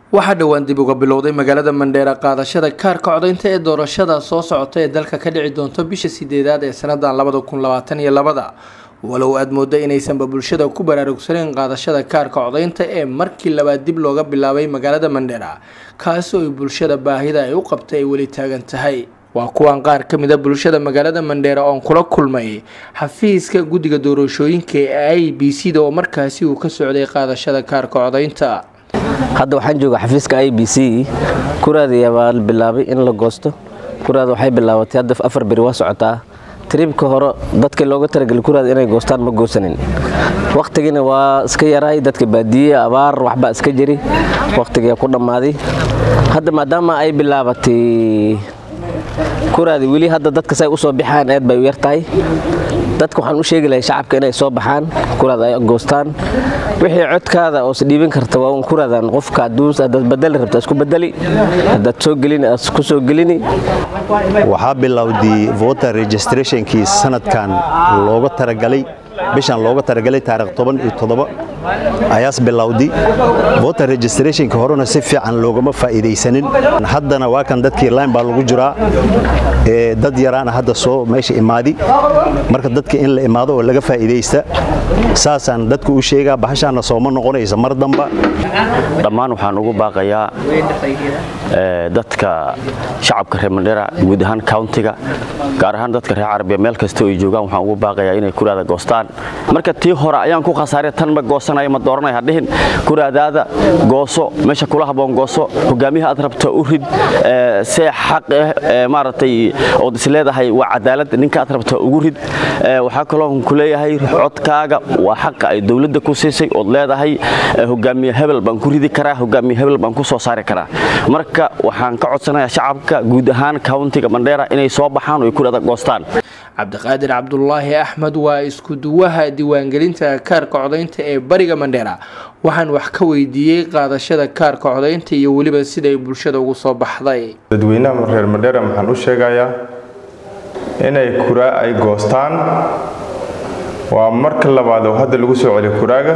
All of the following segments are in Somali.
waxaa dhowaan dib uga bilowday magaalada mandheera qaadashada kaarka codaynta ee doorashada soo socota ee dalka ka dhici doonto bisha sideedaad ee sanadan labada kun labaatan iyo labada walow aada mooda inaysanba bulshada ku baraarugsaneyn qaadashada kaarka codaynta ee markii labaad dib looga bilaabay magaalada mandheera kaasi oo ay bulshada baahida ay u qabtay ay weli taagan tahay waa kuwan qaar ka mid a bulshada magaalada mandheera oon kula kulmay xafiiska guddiga doorashooyinka ee i b c da oo markaasi uu ka socday qaadashada kaarka codaynta hadda waxaan jooga xafiiska i b c kuraadaya baa bilaabay in la goosto kuraada waxay bilaabatay hadda afar beri waa socotaa tribka hore dadka looga talagelay kuraada inay goostaan ma goosanin wakhtigiina waa iska yaraay dadka baadiye abaar waxbaa iska jiri wakhtigaa ku dhammaaday hadda maadaama ay bilaabatay kuraadi weli hadda dadka say u soo baxaan aad bay u yar tahay dadka waxaan u sheegi lahay shacabka inay soo baxaan kuraad ay goostaan wixii codkaada oos dhiibin karta waa un kuraadan qofka hadaad badali rabta isku badali hadaad soo gelini isku soo gelini waxaa bilowday voter registrationkii sanadkan looga talagalay bishan looga talagalay taarikh toban iyo toddoba ayaas bilowday voter registrationka horena si fiican loogama faa'iidaysanin haddana waa kan dadkii line baa lagu jiraa ee dad yaraana hadda soo meesha imaadi marka dadka in la imaado oo laga faa'iidaysta saasaan dadku u sheegaa bahashaana sooma noqonaysa mar damba dhammaan waxaan ugu baaqayaa dadka shacabka reer mandheera guud ahaan countiga gaar ahaan dadka reer carabiya meel kasta ay joogaan waxaan ugu baaqayaa inay kuraada goostaan marka tii hore ayaan ku khasaaray tan ma goosanaya ma dooranaya hadhihin kuraadaada gooso meesha kula haboon gooso hogaamiyaha aad rabta u rid see xaq ah maaragtay ood is leedahay waa cadaalad ninka aad rabta ugu rid waxaa kaloo ku leeyahay codkaaga waa xaqa ay dowladda ku siisay ood leedahay hogaamiye hebel baan ku ridi karaa hogaamiye hebel baan ku soo saari karaa marka waxaan ka codsanayaa shacabka guud ahaan countiga mandheera inay soo baxaan oo ay kuraada goostaan cabdiqaadir cabdulaahi axmed waa isku duwaha diiwaangelinta kaarka codaynta ee bariga mandheera waxaan wax ka weydiiyey qaadashada kaarka codaynta iyo weliba siday bulshada ugu soo baxday dadweynaha reer mandheera waxaan u sheegayaa inay kuraa ay goostaan waa marka labaad oo hadda lagu soo celiyo kuraaga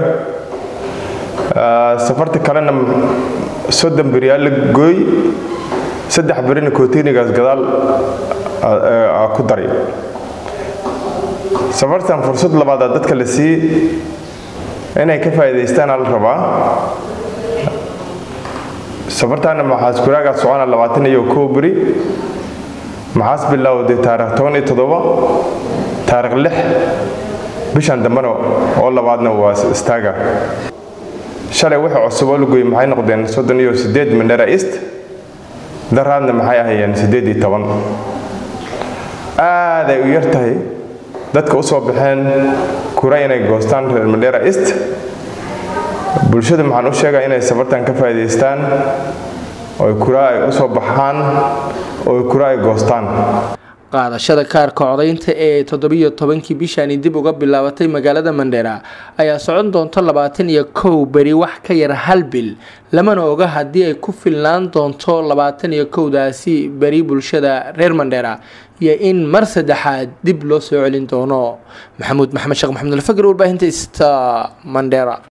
safarta kalena soddon beriyaa la gooy saddex berina kootinigaas gadaal ku daray safartan fursad labaadaa dadka la sii inay ka faa'iidaystaan la rabaa safartaana maxaas kuraagaa socona labaatan iyo kow beri maxaas bilowday taarikh toban iyo toddoba taarikh lix bishan dambena oo labaadna waa istaaga shalay wixii cusub oo la gooyey maxay noqdeen soddon iyo siddeed mandhera east daraadna maxay ahayeen siddeed iyo toban aaday u yar tahay dadka u soo baxeen kura inay goostaan reer mandhera east bulshada maxaan u sheegaa inay safartan ka faa'iidaystaan oo kura ay u soo baxaan oo kura ay goostaan qaadashada kaarka codaynta ee toddobiyo tobankii bishani dib uga bilaabatay magaalada mandheera ayaa socon doonto labaatan iyo kow beri wax ka yar hal bil lamana oga haddii ay ku filnaan doonto labaatan iyo kowdaasi beri bulshada reer mandheera iyo in mar saddexaad dib loo soo celin doono maxamuud maxamed sheekh maxamed alfagr warbaahinta sta mandheera